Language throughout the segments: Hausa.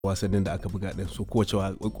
wasannin da aka buga din su kowace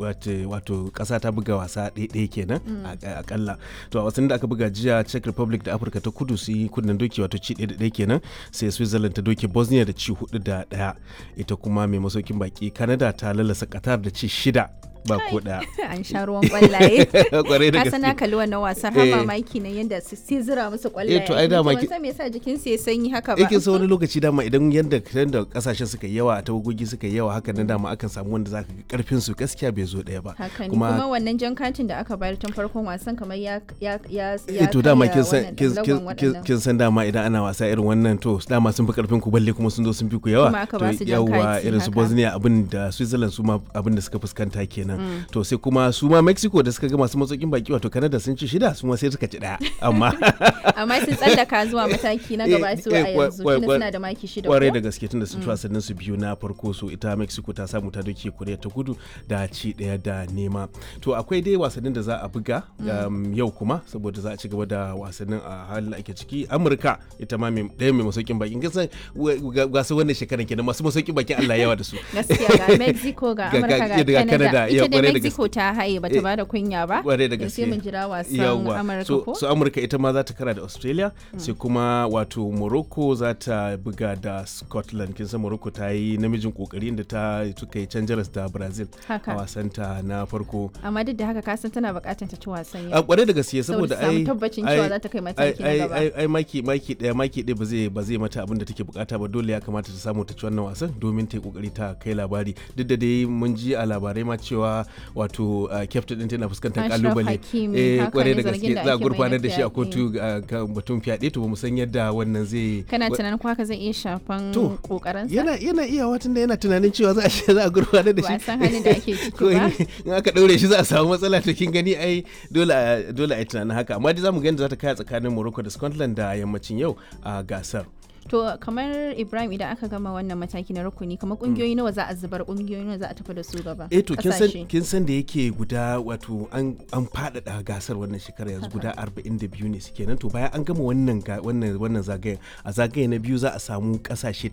wato kasa ta buga wasa ɗaya kenan akalla to a wasannin da aka buga jiya czech republic da afirka ta kudu su yi kunnen doki wato ci ɗaya ɗaya kenan sai switzerland ta doke bosnia da ci hudu da ɗaya ita kuma mai masaukin baki canada ta lalasa qatar da ci shida ba ko daya an sha ruwan kwallaye kwarai da ka sana kalli wannan wasan har mamaki na yanda su sai zira musu kwallaye eh to ai dama ki me yasa jikin su ya sanyi haka ba yake so wani lokaci dama idan yanda yanda kasashen suka yi yawa tawagogi suka yi yawa haka nan dama akan samu wanda zaka ga karfin su gaskiya bai zo daya ba kuma kuma wannan jan katin da aka bayar tun farkon wasan kamar ya ya ya ya to dama kin san kin san dama idan ana wasa irin wannan to dama sun fi karfin ku balle kuma sun zo sun fi ku yawa to yawa irin su Bosnia abin da Switzerland su ma abin da suka fuskanta kenan kenan to sai kuma su ma mexico da suka ga masu matsokin baki wato canada sun ci shida su ma sai suka ci daya amma amma sun tsallaka zuwa mataki na gaba su a yanzu tunda suna da maki shida kwarai da gaske tunda sun ci wasannin su biyu na farko so ita mexico ta samu ta doke korea ta kudu da ci daya da nema to akwai dai wasannin da za a buga yau kuma saboda za a ci gaba da wasannin a halin ake ciki amurka ita ma ɗaya mai masaukin bakin kisan gasa wannan shekaran kenan masu masaukin bakin allah yawa da su gaskiya ga mexico ga amurka ga canada ita da Mexico ta haye bata ba da kunya ba. Kware da gaske. Sai mun jira wasan Amurka ko? So Amurka ita ma za ta kara da Australia sai kuma wato Morocco za ta buga da Scotland. Kin san Morocco ta yi namijin kokari inda ta suka yi canjaras da Brazil a wasan ta na farko. Amma duk da haka ka san tana bukatar ta ci wasan yau. A kware da gaske saboda ai tabbacin cewa za ta kai mataki na gaba. Ai maki maki daya maki daya ba zai ba zai mata abin da take bukata ba dole ya kamata ta samu ta ci wannan wasan domin ta yi kokari ta kai labari. Duk da dai mun ji a labarai ma cewa wato captain din tana fuskantar kalubale eh kwarai da gaske za a gurfanar da shi a kotu kan batun fyaɗe to mu san yadda wannan zai kana tunanin ko haka zai iya shafan kokarin sa yana yana iya watan da yana tunanin cewa za a za a gurfanar da shi ba san halin da ake ciki ba in aka daure shi za a samu matsala to kin gani ai dole dole ai tunanin haka amma dai zamu ga yadda za ta kai tsakanin Morocco da Scotland da yammacin yau a gasar To kamar Ibrahim idan aka gama wannan mataki na rukuni kamar kungiyoyi nawa za a zubar kungiyoyi nawa za a tafi da su gaba? Eh to kin san kin san da yake guda wato an an faɗaɗa gasar wannan shekara yanzu guda 42 ne suke nan to bayan an gama wannan wannan wannan zagayen a zagaye na biyu za a samu kasashe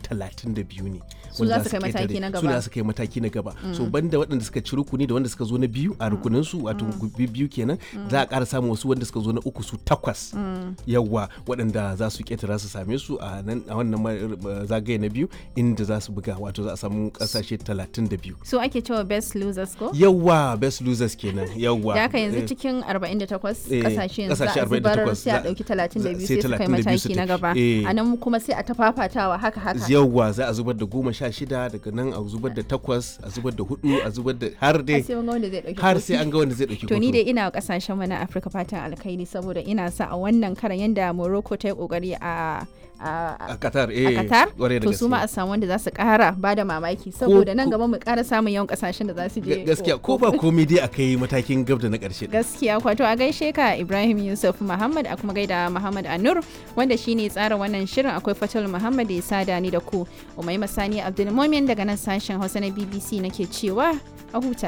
32 ne. Su za su kai mataki na gaba. Su za su kai mataki na gaba. So banda waɗanda suka ci rukuni da wanda suka zo na biyu a rukunin su wato biyu kenan za a ƙara samun wasu wanda suka zo na uku su takwas. Yawwa waɗanda za su ƙetara su same su a nan a wannan zagaye na biyu inda za su buga wato za a samu kasashe 32 so ake cewa best losers ko yawa best losers kenan yawa da haka yanzu cikin 48 kasashe yanzu za a zubar sai a dauki 32 sai su kai mataki na gaba a nan kuma sai a tafafatawa haka haka yawa za a zubar da goma sha shida daga nan a zubar da takwas a zubar da hudu a zubar da har dai har sai an ga wanda zai dauki to ni dai ina kasashen mu na Afirka fatan alkhairi saboda ina sa a wannan karan yanda Morocco ta yi kokari a a Qatar eh a Qatar to su ma a samu wanda za su kara ba da mamaki saboda nan gaba mu kara samun yawan kasashen da za su je gaskiya ko ba komai dai akai matakin gab da na karshe gaskiya kwato a gaishe ka Ibrahim Yusuf Muhammad a kuma gaida Muhammad Anur wanda shine tsara wannan shirin akwai Fatul Muhammad da ya sada ni da ku Umaima Sani Abdulmumin daga nan sashen Hausa na BBC nake cewa a huta